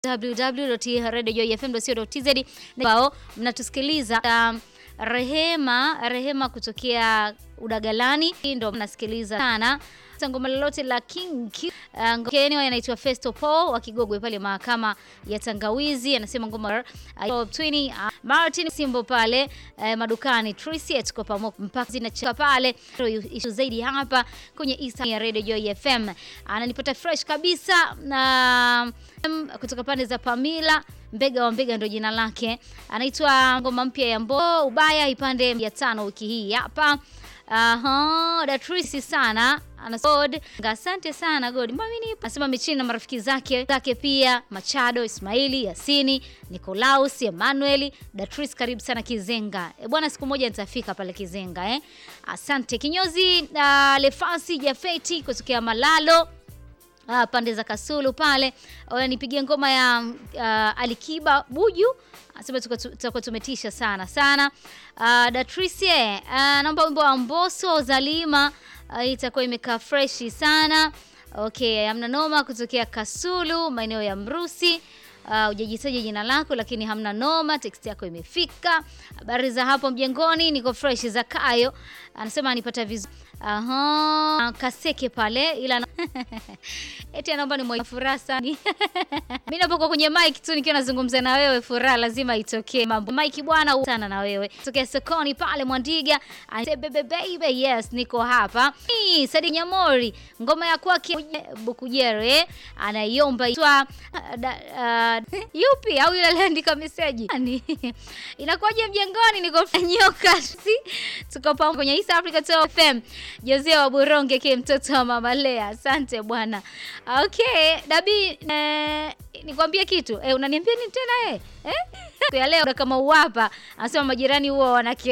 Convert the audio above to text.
www.radiojoyfm.co.tz ambao mnatusikiliza um, Rehema Rehema kutokea Udagalani, hii ndo mnasikiliza sana ngoma lolote la King uh, Kenya anaitwa Festo Paul wa Kigogwe pale mahakama ya Tangawizi, anasema ngoma uh, Twini uh, Martin Simbo pale uh, madukani Tricia tuko pamoja mpaka zinacheka pale issue zaidi hapa kwenye East ya Radio Joy FM. Ananipata fresh kabisa na um, kutoka pande za Pamila Mbega wa Mbega ndo jina lake. Anaitwa ngoma mpya ya Mbo Ubaya ipande ya tano wiki hii hapa. Aha, Datrisi sana anasod asante sana God Mwamini anasema michini na marafiki zake zake pia Machado, Ismaili, Yasini, Nicolaus, Emmanuel, Datris karibu sana Kizenga. E bwana, siku moja nitafika pale Kizenga eh. Asante kinyozi uh, Lefasi Jafeti kutokea Malalo uh, pande za Kasulu pale nipigie ngoma ya uh, Alikiba Buju asema tutakuwa tumetisha sana sana. Uh, Datrice uh, naomba wimbo wa Mbosso Zalima uh, itakuwa imekaa freshi sana. Okay, hamna noma kutokea Kasulu maeneo ya Mrusi. Hujajitaja uh, jina lako lakini hamna noma, text yako imefika. Habari za hapo mjengoni, niko fresh. za Kayo anasema anipata vizuri. Aha, Kaseke pale ila eti anaomba ni mwenye furaha sana. Mimi napokuwa kwenye mic tu nikiwa nazungumza na wewe, furaha lazima itokee. Mambo mic bwana sana na wewe. Tokea sokoni pale Mwandiga, bebe baby, yes niko hapa. Hii Sadi Nyamori, ngoma ya kwake Bukujere anaiomba itwa uh, yupi au yule aliandika message. Inakuwaje mjengoni niko nyoka. Si tuko pamoja kwenye East Africa Top FM. Jose wa Buronge ke mtoto wa Mama Lea. Asante bwana. Okay, Dabi eh, nikwambie kitu. Eh, unaniambia nini tena eh? Eh? Ya leo kama uwapa, anasema majirani huwa wana